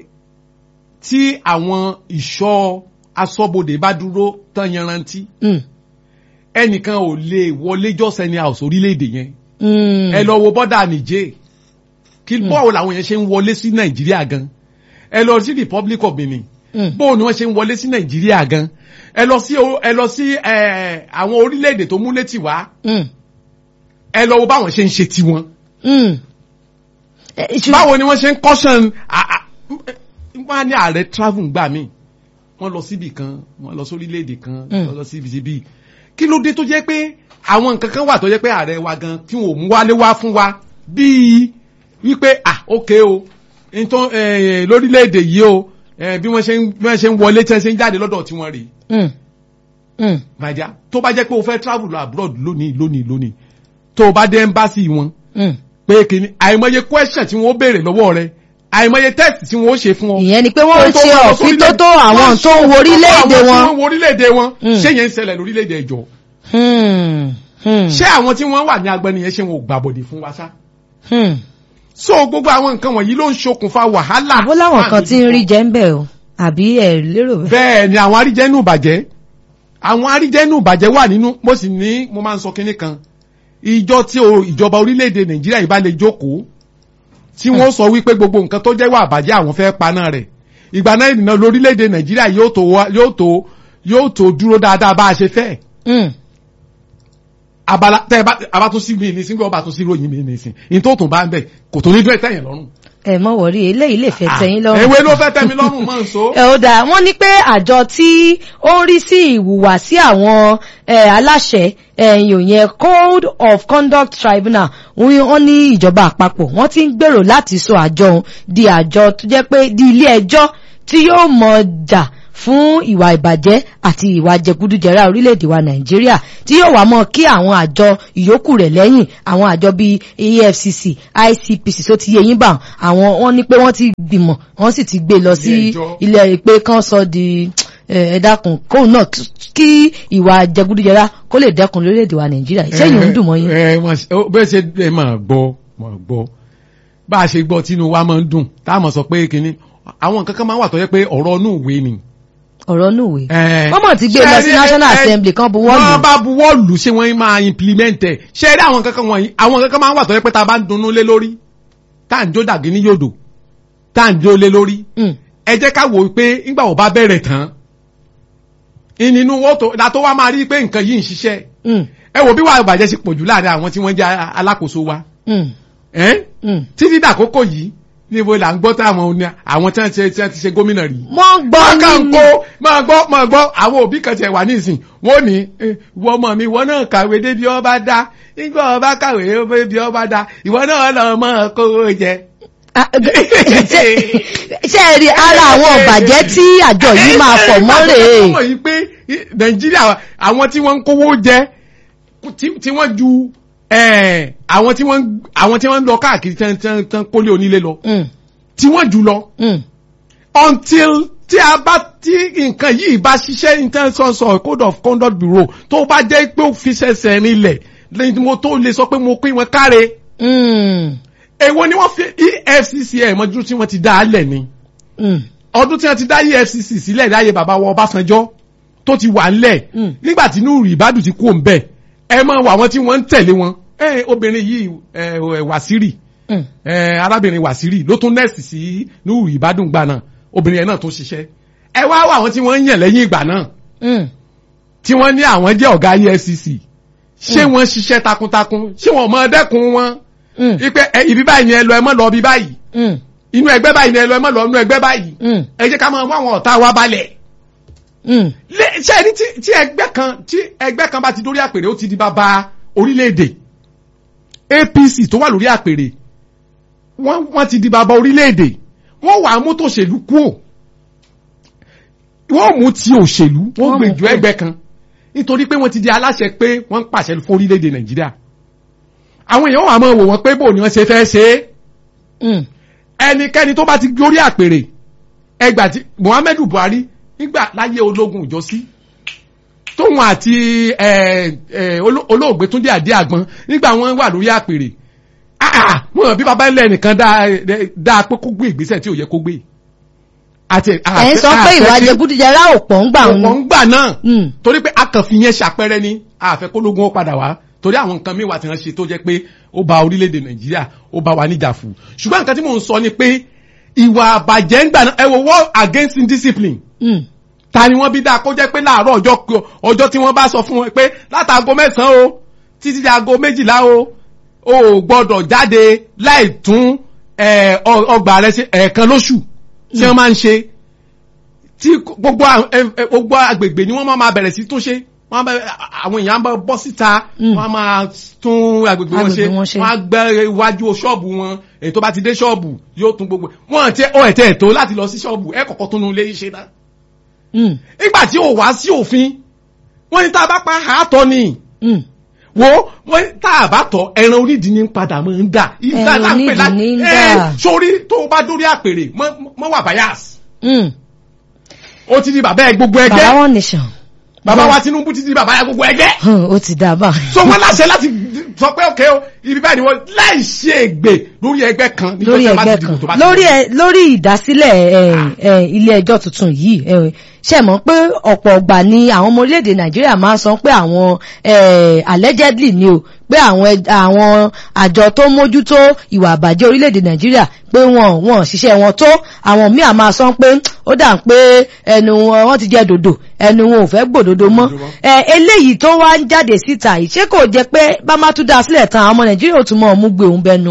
tí àwọn ìṣọ́ aṣọ́bodè bá dúró tán yanrantí Mm, ẹnìkan ò lè wọlé jọ́sẹ̀ ní house orílẹ̀-èdè yẹn mm, ẹ lọ wo bọ́dà nìjẹ́ kí bọ́ọ̀ làwọn yẹn ṣe ń wọlé sí nàìjíríà gan ẹ lọ sí republic of benin mm, bóò ni wọ́n ṣe ń wọlé sí nàìjíríà gan ẹ lọ sí o- ẹ lọ sí ẹ, àwọn orílẹ̀-èdè tó múlé tì wá mm, ẹ lọ wo báwọn ṣe ń ṣe tiwọn mm. Eh, ṣù- báwo ni wọ́n ṣe ń caution à- à- wọ́n á ní ààrẹ travel gbà mí wọ́n lọ síbì kan wọ́n lọ sórílẹ̀-èdè kan Mm. wọ́n lọ síbi síbi kí ló dé tó jẹ́ pé àwọn nǹkan kan wà tó jẹ́ pé ààrẹ wa gan tí wọn ò mú wálé wá fún wa bíi wípé ah ok o nítorí eh, lórílẹ̀-èdè yìí o eh, bí wọ́n ṣe ń bí wọ́n ṣe ń wọlé tí wọ́n ṣe ń jáde lọ́dọ̀ tí wọ́n rèé Mm, mm, màjá tó bá jẹ́ pé o fẹ́ travel lọ abroad lónìí lónìí lónìí tó o bá dé embassy wọn mm. pé kìíní àìmọye question tí wọ́n ó béèrè lọ́wọ́ rẹ àìmọye test tí wọ́n ó ṣe fún ọ. ìyẹn ni pé wọ́n ń Tó ṣe wọ́n lọ ọ̀fin tó sórílẹ̀- tó àwọn wọ́n tó ń ṣe wo orílẹ̀-èdè àwọn wọn. tí wọ́n wo orílẹ̀-èdè wọn Mm. ṣé yẹn ń ṣẹlẹ̀ lórílẹ̀-èdè ẹ̀jọ̀ Hmm, hmm, ṣé àwọn tí wọ́n wà ní agbẹni yẹn ṣe wọn ò gbàbọ̀dè fún wa ṣá. hmm. so gbogbo àwọn nǹkan wọ̀nyí ló ń ṣokùnfà wàhálà. àbó láwọn kan tí ń rí jẹ́ ń bẹ̀ o àbí ẹ̀ lérò bẹ́ẹ̀. bẹ́ẹ̀ ni àwọn aríjẹ́nù bàjẹ́ àwọn aríjẹ́nù bàjẹ́ wà nínú mo sì ní mo máa ń sọ kinní kan ìjọ tí o ìjọba orílẹ̀-èdè nàìjíríà yìí bá lè jókòó tí wọ́n sọ wípé gbogbo nǹkan tó jẹ́ wà bàjẹ́ àwọn fẹ́ paná rẹ̀ ìgbà náà ìrìnà lórílẹ̀-èdè nàìjíríà yóò tó wá- yóò tó yóò tó dúró dáadáa bá a ṣe fẹ́ Hmm, abala tẹ́ ẹ bá abá tó sí mi ní sínú ọba tó sí ròyìn mi ní sìn ní tó tún bá ń bẹ̀ kò tó ní dún ẹ̀ tẹ̀yìn lọ́rùn. ẹ mọ̀ wọ̀rí eléyìí lè fẹ́ tẹ́yìn lọ́rùn. ewé ló fẹ́ tẹ́ mi lọ́rùn mọ́ nso. ẹ ó dáa wọ́n ní pé àjọ tí ó ń rí sí ìhùwàsí àwọn eh, aláṣẹ ẹ̀yìn yẹn code of conduct tribunal wọ́n ní ìjọba àpapọ̀ wọ́n ti ń gbèrò láti sọ àjọ òun di àjọ tó jẹ́ pé di ilé ẹjọ́ tí yóò mọ̀ jà fún ìwà ìbàjẹ́ àti ìwà jẹgúdújẹrá orílẹ̀-èdè wa nàìjíríà tí yóò wá mọ́ kí àwọn àjọ ìyókù rẹ̀ lẹ́yìn àwọn àjọ bíi efcc icpc tó ti yé yín bá àwọn wọ́n ní pé wọ́n ti gbìmọ̀ wọ́n sì ti gbé lọ sí Ilé ẹjọ́. ilé ìpè kan sọ di ẹ dákun kóun náà kí ìwà jẹgúdújẹrá kó lè dẹ́kun lórílẹ̀-èdè wa nàìjíríà iṣẹ́ yìí ń dùn mọ́ yín. ẹ wọn ṣe- ó- bẹ́ẹ̀ ṣe ẹ máa gbọ́ máa gbọ́ bá a ṣe gbọ́ tínú wa máa ń dùn tá a mọ̀ sọ pé kínní àwọn nǹkan kan máa ń wà tó yẹ pé ọ̀rọ̀ inú ìwé ni. ọ̀rọ̀ nùwé. Eh, wọ́n mọ̀ ti gbé lọ sí ṣe rí- national eh, assembly kan buwọ́ lù. wọ́n bá buwọ́ lù ṣé wọ́n máa implement ẹ̀ ṣé rí àwọn kankan wọ̀nyí àwọn kankan máa ń wà tó yẹ pé tá a bá ń dunnú lé lórí tá à ń jó dàgé ní yòdò tá à ń jó lé lórí Mm. ẹ jẹ́ ká wò ó pé nígbà wo bá bẹ̀rẹ̀ tán ìnínú wọn tó la tó wá máa rí pé nǹkan yìí ń ṣiṣẹ́ Mm. ẹ wò bí wàá bàjẹ́ sí pọ̀jù láàrin àwọn tí wọ́n jẹ́ alákòóso wa Mm. ẹ́n? Mm. títí dàkókò yìí níbo là ń gbọ́ táwọn oní- àwọn tí wọ́n ti tí wọ́n ti ṣe gómìnà rí wọ́n gbọ́ wọ́n kàn nínú- kó máa gbọ́ máa gbọ́ àwọn òbí kan tiẹ̀ wà nísìn wọ́n ní eh, ìwọ ọmọ mi ìwọ náà kàwé débi ọba dá nígbà ọba kàwé débi ọba dá ìwọ náà lọ mọ kówó jẹ. Ah, ṣe ṣe ẹ rí ara àwọn ọ̀bàjẹ́ tí àjọ yìí máa pọ̀ mọ́ rèé. wọ́n yìí pé nàìjíríà àwọn tí wọ́n ń kówó jẹ tí- tí wọ́n ju eh, àwọn tí wọ́n ń- àwọn tí wọ́n ń lọ káàkiri tán tán tán kólé onílé lọ Mm. tí wọ́n jù lọ Mm. until tí a bá tí nǹkan yìí bá ṣiṣẹ́ intention code of conduct bureau tó bá jẹ́ pé ó fi ṣẹ̀ṣẹ̀ rinlẹ̀ lẹ́yìn mo tó lè sọ pé mo pín wọn káre Mm. èwo ni wọ́n fi efcc ẹ̀ mọ́jú tí wọ́n ti dá a lẹ̀ ni Mm. ọdún tí wọ́n ti dá efcc sílẹ̀ láyé bàbá wọn ọbásanjọ́ tó ti wà ńlẹ̀ Mm. nígbà tí inú ìbádùn ti kú òǹbẹ̀ ẹ máa wà wọn tí wọ́n ń tẹ̀lé wọn ẹ obìnrin yìí ẹ ẹ wàsírì Mm. ẹ arábìnrin wàsírì ló tún nẹ́ẹ̀sì sí núrù ìbádùn gbà náà obìnrin yẹn náà tó ṣiṣẹ́ ẹ wá wá àwọn tí wọ́n ń yàn lẹ́yìn ìgbà náà Mm. tí wọ́n ní àwọn jẹ́ ọ̀gá efcc ṣé wọ́n ṣiṣẹ́ takuntakun ṣé wọ́n mọ dẹ́kun wọn Mm. ipe ẹ ibi báyìí ni ẹ lọ ẹ mọ́ lọ ibi báyìí Mm. inú ẹgbẹ́ báyìí ni ẹ lọ ẹ mọ́ lọ inú ẹgbẹ́ báyìí Mm. ẹ jẹ́ ká máa wá àwọn ọ̀tá wa balẹ̀ Mm. lé ṣé ẹni tí tí ẹgbẹ́ kan tí ẹgbẹ́ kan bá ti dórí àpèrè ó ti di bàbá orílẹ̀-èdè apc tó wà lórí àpèrè wọ́n wọ́n ti di bàbá orílẹ̀-èdè wọ́n wà á mú tòṣèlú kúò wọ́n mú ti òṣèlú wọ́n Wọ́n gbé mú ju kúò. ẹgbẹ́ kan nítorí pé wọ́n ti di aláṣẹ pé wọ́n ń pàṣẹ fún orílẹ̀-èdè nàìjíríà àwọn èèyàn wà máa wò wọ́n pé bò ni wọ́n ṣe fẹ́ ṣe é Mm. ẹnikẹ́ni tó bá ti gorí àpèrè ẹgbà tí muhammadu buhari nígbà láyé ológun ìjọsí tóun àti ẹ, ẹ, oló- olóògbé túndé àdé àgbọn nígbà wọn wà lórí àpèrè ah mo hàn bí baba ńlẹ nìkan dá dá pé kó gbé ìgbésẹ̀ tí ò yẹ kó gbé àti ẹ̀ ń sọ pé ìwà jẹgúdújẹrá ò pọ̀ ń gbà ọ̀pọ̀ wọn. ń gbà náà Mm. torí pé akànfi yẹn ṣàpẹrẹ ní àfẹkólógún ó padà wá torí àwọn nǹkan míì wà tí wọ́n ṣe tó jẹ́ pé ó ba orílẹ̀-èdè nàìjíríà ó bá wa níjà fún ṣùgbọ́n nǹkan tí mò ń sọ ni pé ìwà àbàjẹ́ ń gbà náà ẹ wo war against indiscipline Mm. ta ni wọ́n bí dáa kó jẹ́ pé láàárọ̀ ọjọ́ k- ọjọ́ tí wọ́n bá sọ fún wọn pé látàgọ́ mẹ́sàn-án o títí di aago méjìlá o o ò gbọ́dọ̀ jáde láì tún ẹ, ọ- ọgbà rẹ ṣe ẹ̀ẹ̀kan lóṣù tí wọ́n máa ń ṣe tí gbogbo à- ẹ- ẹ- gbogbo agbègbè ni wọ́n máa máa bẹ̀rẹ̀ sí tún ṣe wọ́n á bẹ- àwọn èèyàn á bá bọ́ síta Mm. wọ́n á máa tún agbègbè wọn ṣe Agbègbè wọn ṣe. wọ́n á gbẹ́ iwájú ṣọ́ọ̀bù wọn èyí tó bá ti dé ṣọ́ọ̀bù yóò tún gbogbo wọn àti ọ ẹ̀tẹ̀ ẹ̀tọ́ láti lọ sí ṣọ́ọ̀bù ẹ̀ kọ̀kọ́ tún lé ṣe náà Mm. nígbà tí ò wá sí òfin wọ́n ní tá a bá pa àátọ́ ni Mm. wo wọ́n ní tá a bá tọ̀ ẹran onídìí ní padà máa ń dà Ẹran onídìí ní ń dà. sórí tó o bá dórí àpèrè mọ́ mọ́ wà bias Mm. ó ti di bàbá ẹ gbogbo ẹgbẹ́ bàbá wọn nìṣàn. bàbá wa Tinubu ti di bàbá ẹ gbogbo ẹgbẹ́ Hàn, ó ti dà bá. so wọ́n láṣẹ láti sọ pé òkè o ibi báyìí ni wọ́n láì ṣe ègbè lórí ẹgbẹ́ kan nítorí lórí ẹ bá ti ẹgbẹ́ dìbò tó bá kan ti lórí dìbò. ẹ lórí ìdásílẹ̀ ẹ, ẹ, ilé ẹjọ́ tuntun yìí ẹ, ṣe mọ̀ pé ọ̀pọ̀ ọgbà ni àwọn ọmọ orílẹ̀-èdè nàìjíríà máa ń sọ pé àwọn ẹ, allegedly ni o pé àwọn ẹ- àwọn àjọ tó mójútó ìwà àbàjẹ́ orílẹ̀-èdè nàìjíríà pé wọn wọn ṣiṣẹ́ wọn tó àwọn míì á máa sọ pé ó dà ń pé ẹnu wọn wọ́n ti jẹ dòdò ẹnu wọn ò fẹ́ gbòdodo mọ́ Gbòdodo mọ́. ẹ, eléyìí tó wá ń jáde síta yìí ṣé kò jẹ́ pé bá má tún dá sílẹ̀ tán àwọn ọmọ nàìjíríà ò tún mọ̀ ọ́ mú gbé òun bẹnu.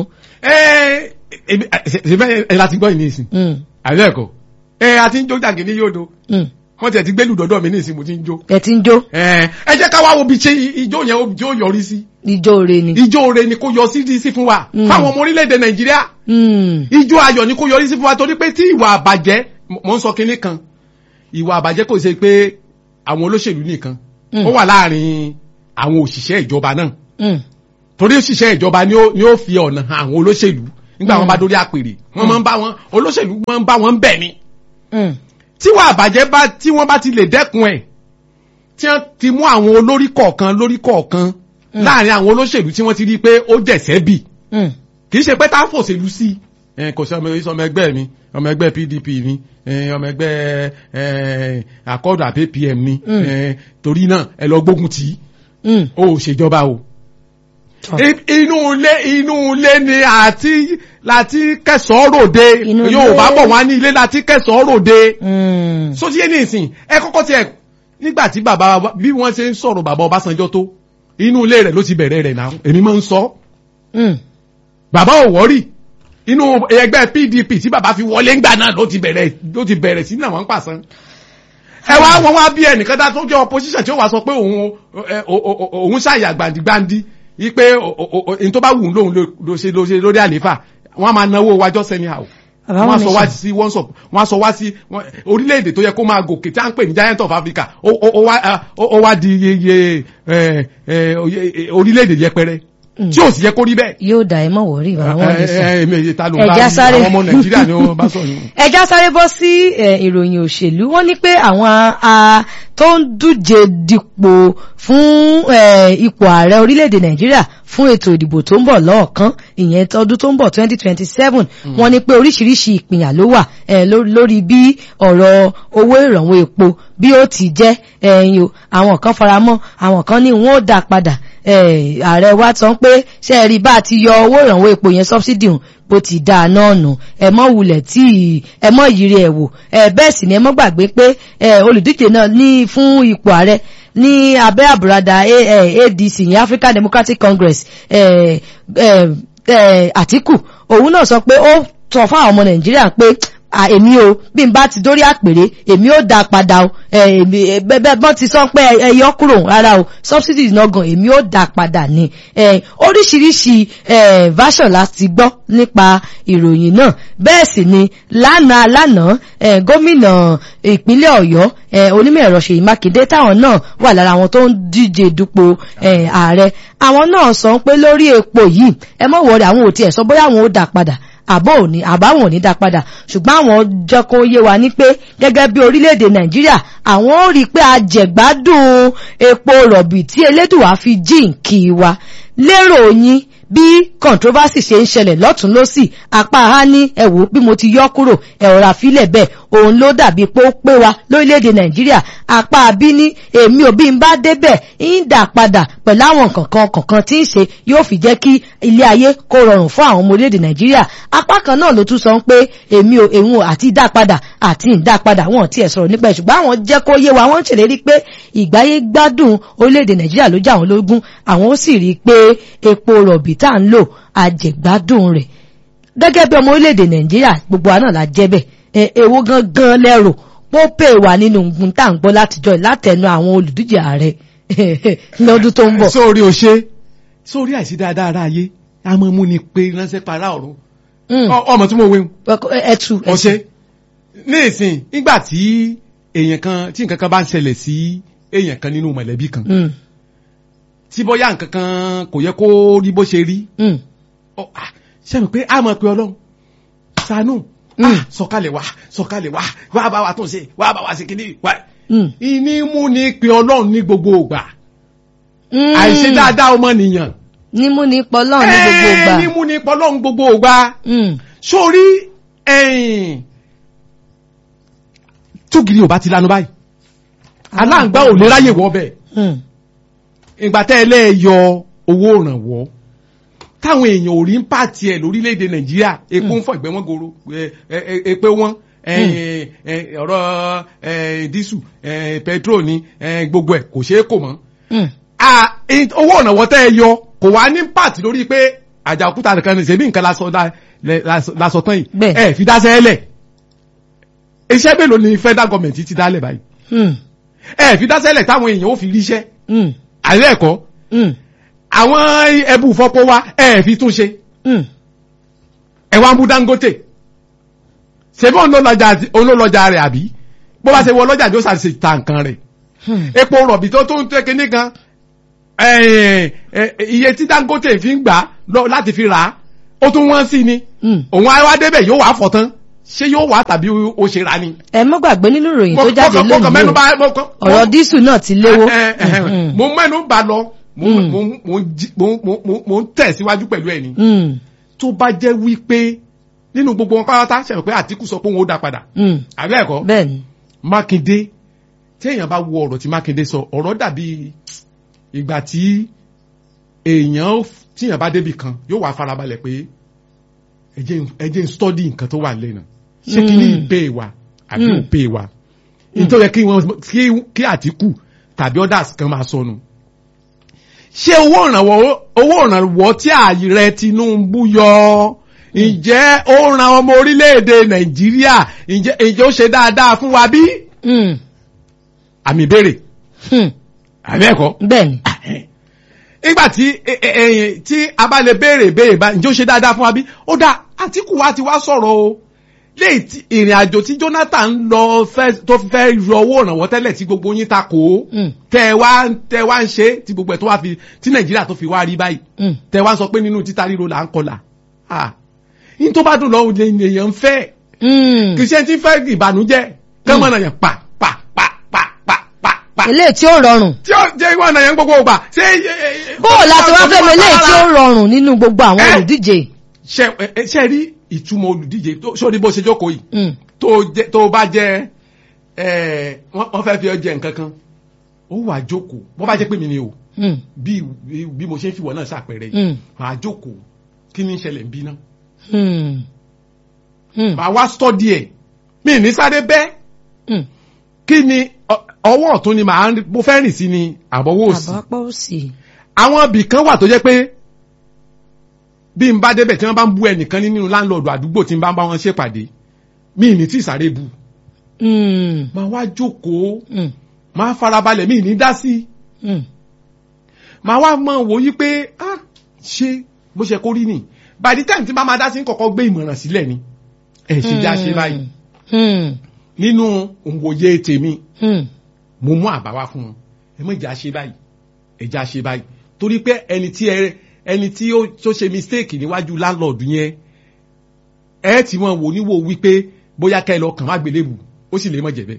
ẹ ẹ ṣe bẹ́ẹ̀ ẹ láti gbọ́ ìní ìsìn Mm, àbẹ́ ẹ̀kọ́ ẹ a ti ń jó jàgé ní yóòdo mm. wọ́n ti ẹ̀ ti gbẹ́lú dọ́dọ̀ mi ní ìsìn mo ti ń jó ẹ ti ń jó ẹ ẹ jẹ́ ká wá wo bí ṣe ijó yẹn ó- ijó yọrí sí ijó re ni. ijó re ni kó yọ sí sí fún wa Mm. fáwọn ọmọ orílẹ̀-èdè nàìjíríà Mm, ijó ayọ̀ ni kó yọrí sí fún wa torí pé tí ìwà àbàjẹ́ mò ń sọ kinní kan ìwà àbàjẹ́ kò ṣe pé àwọn olóṣèlú nìkan Mm. ó wà láàrin àwọn òṣìṣẹ́ ìjọba náà Mm. torí òṣìṣẹ́ ìjọba ni ó ni ó fi ọ̀nà hàn àwọn olóṣèlú nígbà wọn bá dórí àpèrè wọn máa ń bá wọn olóṣèlú máa ń bá wọn bẹ̀ ni Mm. tí wọ́n àbàjẹ́ bá tí wọ́n bá ti lè dẹ́kun ẹ̀ tí wọ́n ti mú àwọn olórí kọ̀ọ̀kan lórí kọ̀ọ̀kan láàrin àwọn olóṣèlú tí wọ́n ti rí i pé ó jẹ̀sẹ́ bì Mm. kì í ṣe pé tá a fòṣèlú sí ẹ kò sí ọmọ ọmọ ẹgbẹ́ mi ọmọ ẹgbẹ́ PDP ni ẹ, ọmọ ẹgbẹ́ ẹ, akọ́dù àbí APM ni Mm. ẹ, torí náà ẹ lọ gbógun tì í Mm. ó ò ṣèjọba o Tọ́. I- inú ilé inú ilé ni àti láti kẹsàn-án ròde Inú ilé. Yorùbá bọ̀ wá ní ilé láti kẹsàn-án ròde Mm. sósì yé ní ìsìn ẹ kọ́kọ́ tiẹ̀ nígbà tí bàbá wa- bí wọ́n ṣe ń sọ̀rọ̀ bàbá Ọbásanjọ́ tó inú ilé rẹ̀ ló ti bẹ̀rẹ̀ rẹ̀ náà èmi máa ń sọ Mm. bàbá ò wọ́rì inú ẹgbẹ́ PDP tí bàbá fi wọlé ńgbà náà ló ti bẹ̀rẹ̀ ló ti bẹ̀rẹ̀ sí náà wọ́n ń pàṣán ẹ wá wọn wá bí ẹnìkan dá tó jẹ́ opposition tí ó wá sọ pé òun ẹ, o- o- o- òun ṣàyà gbàǹdìgbàǹdì yí pé n tó bá wù ú lóun ló ṣe ló ṣe lórí àlééfà wọ́n á máa náwó wájọ́ sẹ́ni àwọ̀ Bàbá wọ́n á wọn sọ ní wá sọ. sí wọ́n sọ wọ́n á sọ wá sí wọ́n- orílẹ̀-èdè tó yẹ kó máa gòkè tí a ń pè ní giant of Africa ó ó- ó wá ah, ó ó wá di iye iye ẹ, ẹ, oye- orílẹ̀-èdè yẹpẹrẹ tí ò sì yẹ kó rí bẹ́ẹ̀ yóò dà ẹ mọ̀ wọ̀rí bàbá wọn ní sọ. èmi èyí ta ló ń Ẹja bá sáré. àwọn ọmọ nàìjíríà ni wọ́n bá sọ yìí. ẹja sáré bọ́ sí eh, ìròyìn òṣèlú wọ́n ní pé àwọn a tó ń díje dipò fún eh, ipò ààrẹ orílẹ̀-èdè nàìjíríà fún ètò ìdìbò tó ń bọ̀ lọ́ọ̀kan ìyẹn tọdún tó ń bọ̀ 2027 wọ́n ní pé oríṣiríṣi ìpìyà ló wà eh, ló- lórí bí ọ̀rọ̀ owó ìrànwọ́ epo bí ó ti jẹ́ ẹ̀yìn o àwọn kan faramọ́ àwọn kan ní wọ́n ó dá padà eh, ààrẹ wa sọ pé ṣe é rí bá a ti yọ owó ìrànwọ́ epo yẹn subsidy hùn bó ti dáa náà nù ẹ mọ́ wulẹ̀ tí ẹ mọ́ yiri ẹ̀ wò ẹ bẹ́ẹ̀ sì ni ẹ mọ́ gbàgbé pé ẹ olùdíje náà ní fún ipò ààrẹ ní abẹ́ àbúradà A- eh, ADC ní African Democratic Congress ẹ ẹ ẹ Àtíkù òun náà sọ pé ó sọ fún àwọn ọmọ Nàìjíríà pé à, èmi o bí n bá ti dórí àpèrè èmi ó dá padà o ẹ, èmi ẹ, bẹ bẹ bọ́n ti sọ pé ẹ yọ kúrò rárá o subsidies náà gan èmi ó dá padà ni ẹ, oríṣiríṣi ẹ, version láti gbọ́ nípa ìròyìn náà bẹ́ẹ̀ sì ni lánàá lánàá ẹ, gómìnà ìpínlẹ̀ Ọ̀yọ́ ẹ, onímọ̀ ẹ̀rọ Ṣèyí Mákindé táwọn náà wà lára àwọn tó ń díje dupò ẹ, ààrẹ àwọn náà sọ pé lórí epo yìí ẹ mọ̀ wọlé àwọn ò tiẹ̀ sọ bóyá àwọn ó dá padà àbọ̀ òní àbáwọn ò ní dá padà ṣùgbọ́n àwọn jẹ́ kó yé wa ní pé gẹ́gẹ́ bí orílẹ̀-èdè nàìjíríà àwọn ò rí i pé ajẹ̀gbádùn epo rọ̀bì tí elédùwà fi jíǹkì wa lérò yín bí controversy ṣe ń ṣẹlẹ̀ lọ́tún lọ́sì apá ha ní ẹ̀wò bí mo ti yọ kúrò ẹ̀rọ àfilẹ̀ bẹ́ẹ̀ òun ló dàbí pé ó pé wa lórílẹ̀‐èdè nàìjíríà apá bí ní èmi ò bí n bá débẹ̀ ń dà padà pẹ̀lú àwọn kankan kankan tí ń ṣe yóò fi jẹ́ kí ilé ayé kó rọrùn fún àwọn ọmọ orílẹ̀‐èdè nàìjíríà apá kan náà ló tún sọ pé èmi ò èmi ò àti dá padà àti ń dá padà wọn ò tiẹ̀ sọ̀rọ̀ nípa ẹ̀ ṣùgbọ́n àwọn jẹ́ kó yé wa wọ́n ń ṣèlérí pé ìgbáyé gbádùn orílẹ̀‐èdè nàìjíríà ló jẹ́ àwọn lógún àwọn ó sì rí i pé epo rọ̀bì tá à ń lò àjẹgbádùn rẹ̀ gẹ́gẹ́ bí ọmọ orílẹ̀-èdè nàìjíríà gbogbo wa náà la jẹ́ bẹ́ẹ̀ ẹ èwo gangan lẹ́rò ó pè wá nínú ngun tá à ń gbọ́ látijọ́ látẹnu àwọn olùdíje ààrẹ lọ́dún tó ń bọ̀. sórí o ṣe sórí àìsí dáadáa ara ayé a máa mú ni pé ránṣẹ́ para ọ̀run Mm. Ọ- ọmọ tí mo wé ẹtù ọṣẹ ní ìsìn nígbà tí èèyàn kan tí nǹkan kan bá ń ṣẹlẹ̀ sí èèyàn kan nínú mọ̀lẹ́bí kan Mm, tí bóyá nǹkan kan kò yẹ kó rí bó ṣe rí mm, ọ, ah, ṣe mọ̀ pé a mọ̀ pé ọlọ́run ṣàánú Mm. ah, sọ̀kalẹ̀ wá sọ̀kalẹ̀ wá wá bá wa tún ṣe wá bá wa ṣe kíní wá. mm. ìní mú ni pé ọlọ́run ní gbogbo ògbà Mm. àìṣe dáadáa ọmọnìyàn nímú ní pọlọ́ ní gbogbo Ẹ́ẹ̀, ìgbà. ní mú ni pé ọlọ́run gbogbo ògbà Mm, sórí ẹ̀yìn túgìrì ò bá ti lanu báyìí aláǹgbá ò lè ráyè wọ́ bẹ́ẹ̀ mm, ìgbà tẹ́ ẹ lẹ́ẹ̀ yọ owó ìrànwọ́ táwọn èèyàn ò rí ń pàtì ẹ̀ lórílẹ̀‐èdè nàìjíríà epo ń fọ ìgbẹ́ wọn goro ẹ- ẹ- ẹ- epo wọn ẹ- ẹ- ọ̀rọ̀ ẹ, dísù ẹ, pẹtrol ní ẹ, gbogbo ẹ̀ kò ṣeé kò mọ́ mm. Ah, in- owó ìrànwọ́ tẹ́ ẹ yọ kò wá ní pàtì lórí pé àjà òkúta nìkan ní ṣebí nǹkan lásọ dá- lẹ- lásọ- lásọ tán yìí Bẹ́ẹ̀. ẹ fi dáṣẹ́ lẹ̀ iṣẹ́ mélòó ni federal government ti dálẹ̀ báyìí Mm, ẹ fi dáṣẹ́ lẹ̀ táwọn èèyàn ó fi ríṣẹ́ mm, àìrẹ́ ẹ̀kọ́ mm, àwọn ẹbù fọ́pọ́ wa ẹ fi tún ṣe mm. ẹ wá ń bú Dangote ṣebí òun ló lọ́jà àti- òun ló lọ́jà rẹ̀ àbí bó bá ṣe wọ ọlọ́jà ló ṣàṣe ta nǹkan rẹ̀ Hmm. epo rọ̀bì tó tó ń tẹ́ kinní kan eh, eh, iye tí Dangote fi ń gbà lọ láti fi rà á ó tún wọ́n sí ni Hmm. òun á wá débẹ̀ yóò wá fọ̀ tán ṣé yóò wá tàbí ó ṣe rà ni. ẹ mọ́ gbàgbé nínú ìròyìn tó Mo- jáde mo kàn- mo kàn mẹ́nu lónìí bà- mo kàn- o ọ̀rọ̀ dísù náà ti léwó. Eh, eh, eh, Hmm. mo mẹ́nu bà lọ mo Mm. mo mo jí- mo- mo- mo- mo ń tẹ̀síwájú pẹ̀lú ẹ̀ ni Hmm. tó bá jẹ́ wípé nínú gbogbo wọn pátá ṣe pé Àtíkù sọ pé òun ó dá padà Hmm. àbẹ́ ẹ̀kọ́ bẹ́ẹ̀ni. Mákindé tí èèyàn bá wo ọ̀rọ̀ tí Mákindé sọ ọ̀rọ̀ dàbí ìgbà tí èèyàn tí èèyàn bá débi kan yóò wá farabalẹ̀ pé ẹ jẹ́ n- ẹ jẹ́ ń study nǹkan tó wà lẹ́nu ṣé kí ní Mm. ìpè wa àbí Mm. òpè wa nítorí yẹ kí wọ́n kí kí Àtíkù tàbí others kan máa sọnù ṣé owó ìrànwọ́ owó ìrànwọ́ tí ààrẹ Tinubu yọ ǹjẹ́ ó ran ọmọ orílẹ̀-èdè Nàìjíríà ǹjẹ́ ǹjẹ́ ó ṣe dáadáa fún wa bí? Hmm. àmì ìbéèrè Hmm. àbí ẹ̀kọ́. bẹ́ẹ̀ni. nígbà tí ẹ- ẹ- ẹ̀yìn tí a bá lè béèrè béèrè bá ǹjẹ́ ó ṣe dáadáa fún wa bí? ó dá Àtíkù wa ti wá sọ̀rọ̀ o léyìí tí ìrìn àjò tí Jonathan lọ fẹ́ tó fi fẹ́ yọ owó ìrànwọ́ tẹ́lẹ̀ tí gbogbo yín ta kò ó Hmm. tẹ wá tẹ wá ń ṣe tí gbogbo ẹ̀ tó wá fi tí Nàìjíríà tó fi wá rí báyìí Hmm. tẹ wá sọ pé nínú títa ríro là ń kọlà ah yín tó bá dùn lọ òde èèyàn ń fẹ́ Hmm. kìsẹ́ tí ń fẹ́ ìbànújẹ́ kẹ́mọ̀nà yẹn pa pa pa pa pa pa pa eléyìí tí ó rọrùn. tí ó jẹ́ ìwọ̀n yẹn gbogbo ògbà ṣé bó o láti wá fẹ́ mi eléyìí tí ó rọrùn nínú gbogbo àwọn Eh? olùdíje. ṣe ẹ ṣe rí ìtumọ̀ olùdíje tó sórí bó ṣe jókòó yìí Hmm. tó jẹ tó bá jẹ ẹ wọ́n wọ́n fẹ́ fi ọ jẹ nǹkan kan ó wà jókòó bó bá jẹ́ pé mi ni o Hmm. bí bí- bí mo ṣe ń fi wọ̀ náà ṣàpẹẹrẹ yìí Hmm. màá jókòó kí ni ń ṣẹlẹ̀ ń bí náà Hmm. Hmm. màá wá stọ́dí ẹ̀ mi ní sáré bẹ́ẹ̀ Hmm. kí ni ọ- ọwọ́ ọ̀tún ni màá ń- mo fẹ́ rìn sí ni àbọ̀wọ́ òsì àbápọ̀ òsì. àwọn ibì kan wà tó jẹ́ pé bí n bá débẹ̀ tí wọ́n bá ń bú ẹnìkan nínú láńlọ́ọ̀dù àdúgbò tí n bá ń bá wọn ṣèpàdé mi ní tí ìsáré bu Hmm. máa wá jókòó Hmm. máa farabalẹ̀ mi ní dá sí Hmm. máa wá mọ̀ wò yí pé ah ṣé bó ṣe kó rí nì by the time tí bá máa dá sí kọ̀kọ́ gbé ìmọ̀ràn sílẹ̀ ni ẹ̀ ṣe já ṣe báyìí Hmm. nínú òǹwòye tèmi Hmm. mo mú àbá wá fún wọn ẹ mọ̀ ìjà ṣe báyìí ẹja ṣe báyìí torí pé ẹni tí ẹ ẹni tí ó tó ṣe mistake níwájú landlord yẹn ẹ ti wọn wò níwò wípé bóyá kẹ́ ẹ lọ kàn má gbélébù ó sì lè mọ̀ jẹ̀bẹ̀.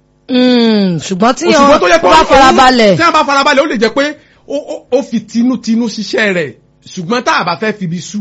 Hmm. ṣùgbọ́n tí òṣùgbọ́n tó yẹ wọ́n pé bá ó- farabalẹ̀. tí wọ́n bá farabalẹ̀ ó lè jẹ́ pé ó ó- ó fi tinútinú ṣiṣẹ́ rẹ̀ ṣùgbọ́n tá a bá fẹ́ fi ibi sú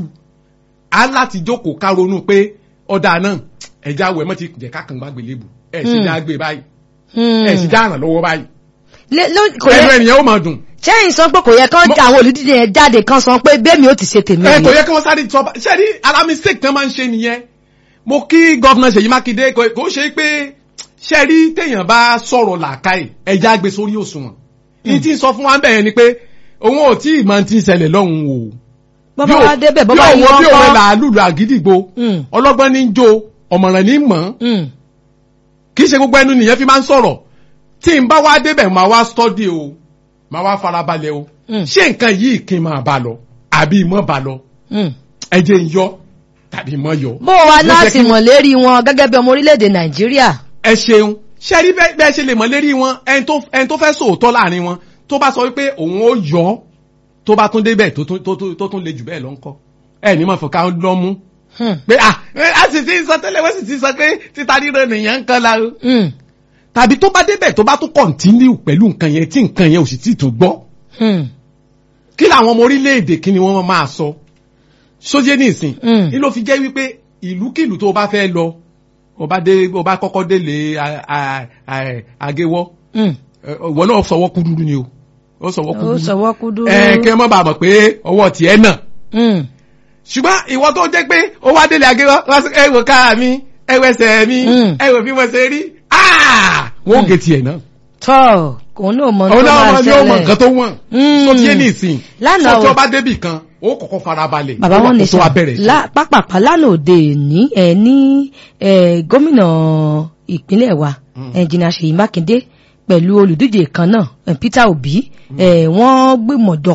a láti jókòó ká ronú pé ọ̀dà náà ẹja wẹ̀ mọ́ ti jẹ́ ká kàn má gbélébù ẹ̀ sì Hmm. já gbé báyìí Hmm. ẹ̀ sì já ràn lọ́wọ́ báyìí Lé- ló- kò ẹnu yẹ ènìyàn ó máa dùn. sẹ́yìn sọ pé kò yẹ kán Mo- àwọn olùdíje yẹn jáde kan sọ pé bẹ́ẹ̀mi ó ti ṣe tèmi ẹ kò ni. yẹ kí wọ́n sáré sọ ṣe rí ara mistake tán máa ń ṣe nìyẹn mo kí gọ́vnà Ṣèyí Mákindé kò kò ṣe pé ṣe rí téèyàn bá sọ̀rọ̀ làákàyè ẹja gbé sórí òṣùwọ̀n ní tí ń sọ fún wa bẹ́ẹ̀ ni pé òun ò tí ì máa ti ń ṣẹlẹ̀ lọ́hùn o bọ́bá wa débẹ̀ bọ́bá bí yìí òun bí wọ́n òun kọ́. làálùlù àgídìgbò Hmm. ọlọ́gbọ́n ní í jó ọ̀mọ̀ràn ní í mọ̀ Hmm. kì í ṣe gbogbo ẹnu nìyẹn fi máa ń sọ̀rọ̀ tí n bá wá débẹ̀ máa wá study o máa wá farabalẹ̀ o Hmm. ṣé nǹkan yìí kí n máa bá lọ àbí mọ́ bá lọ Hmm. ẹ jẹ́ ń yọ tàbí mọ́ yọ. bó o wa Ló náà jẹ́ sì kí- mọ̀ lérí wọn gẹ́gẹ́ bí ọmọ orílẹ̀-èdè nàìjíríà. ẹ ṣeun ṣe rí bẹ́ẹ̀ bẹ́ẹ̀ ṣe lè mọ̀ lérí wọn ẹni tó ẹni tó fẹ́ sòótọ́ láàrin wọn tó bá sọ wípé òun ó yọ ọ́, tó bá tún débẹ̀ tó tún tó tún tó tún le jù bẹ́ẹ̀ lọ ń kọ́ ẹ ní mọ̀ fọ̀ká lọ́ mú Hmm. pé à ẹ, a sì ti sọ tẹ́lẹ̀ wọ́n sì ti sọ pé títa ríro nìyẹn ń kan la o. Hmm. tàbí tó bá débẹ̀ tó bá tún kọ̀ntínú pẹ̀lú nǹkan yẹn tí nǹkan yẹn ò sì tí ì tó gbọ́ Hmm. kí làwọn ọmọ orílẹ̀-èdè kí ni wọ́n máa sọ sójé nìsín Mm. ní ló fi jẹ́ wípé ìlúkìlú tó bá fẹ́ lọ ó bá dé ó bá kọ́kọ́ délé a- a- a- agéwọ́ Hmm. ìwọ náà sọwọ́ kúdúrú ni o ó sọwọ́ ó kúdúrú sọwọ́ kúdú. ẹ kí ẹ má bàa mọ̀ pé ọwọ́ tiẹ̀ náà Hmm. ṣùgbọ́n ìwọ tó jẹ́ pé ó wá délé agéwọ́ wá sí ẹ wò ká mi ẹ wẹsẹ̀ mi Mm. ẹ wò bí wọ́n ṣe rí Ah! wọ́n ó gé tiẹ̀ náà tọ́ kò ní òmò tó òun náà máa wọn ni ó mọ ṣẹlẹ̀. nǹkan tó wọ̀n Mm. tó tiẹ̀ ní ìsìn Lánàá tó tí o- ó bá débì kan ó kọ́kọ́ farabalẹ̀ bàbá wọn ní tó wá bẹ̀rẹ̀ sí. sà pápápá lánàá òde ní ẹ ní ẹ gómìnà ìpínlẹ̀ wa ẹnjìnà Ṣèyí Mákindé pẹ̀lú olùdíje kan náà ẹ, Peter Obi ẹ wọ́n gbìmọ̀ jọpọ̀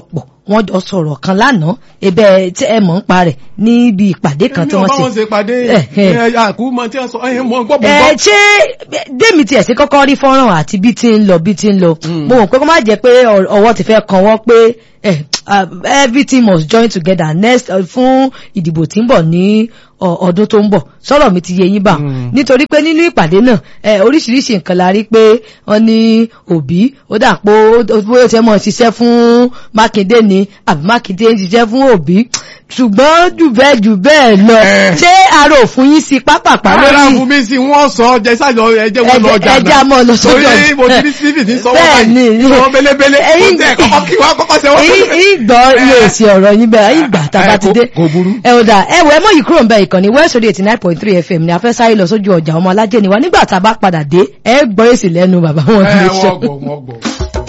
wọ́n jọ sọ̀rọ̀ kan lánàá ebe tí ẹ mọ̀ ń pa rẹ̀ níbi ìpàdé kan tí Èmi ò wọ́n bá ṣe. wọn ṣe pàdé Eh, eh. ẹ, àkú mọ tí wọ́n sọ ẹ mọ gbọ́ bọ̀ ẹ gbọ́. ṣé démi tiẹ̀ sí kọ́kọ́ rí fọ́nrán àti bí ti ń lọ bí ti ń lọ mo mọ̀ pé kó má jẹ́ pé ọ- ọwọ́ ti fẹ́ kan wọ́n pé eh, uh, everything must join together next uh, fún ìdìbò tí ń bọ̀ ní ọ- ọdún tó ń bọ̀ sọ̀rọ̀ mi ti yé yín bá Mm. nítorí pé nínú ìpàdé náà eh, oríṣiríṣi nǹkan la rí pé wọ́n ní òbí ó dà pé ó ó ti mọ̀ ṣiṣẹ́ fún mákindé ni àbí mákindé ń ṣiṣẹ́ fún òbí ṣùgbọ́n jù bẹ́ẹ̀ jù bẹ́ẹ̀ lọ Eh. ṣé arò fún yín sí pápápá Àwọn lórí fún mi sí wọ́n sọ ọjà ìsájọ ẹjẹ́ wọn lọ ọjà ẹjẹ́ a mọ̀ lọ sọ́jọ́ torí mo ti ní stephen ní sọ́wọ́ Bẹ́ẹ̀ ni. báyìí wọ́n belebele kò Ẹ̀yin- tẹ̀ kọ́kọ́ kí wọ́n kọ́kọ́ ṣe wọ́n. ìgbọ́ ilé èsì ọ̀rọ̀ yín bẹ́ẹ̀ ìgbà tàbá ti dé kò burú. ẹ ò dà ẹ wọ ẹ mọ̀ yìí kúrò ń bẹ ìkànnì west radio eighty nine point three fm ni a fẹ́ sáré lọ sójú ọjà ọmọ alájẹ ni wa nígbà tá a bá padà dé ẹ gbọ́ èsì lẹ́nu bàbá wọn ẹ kì í ṣe. wọ́n gbọ́ wọ́n gbọ́.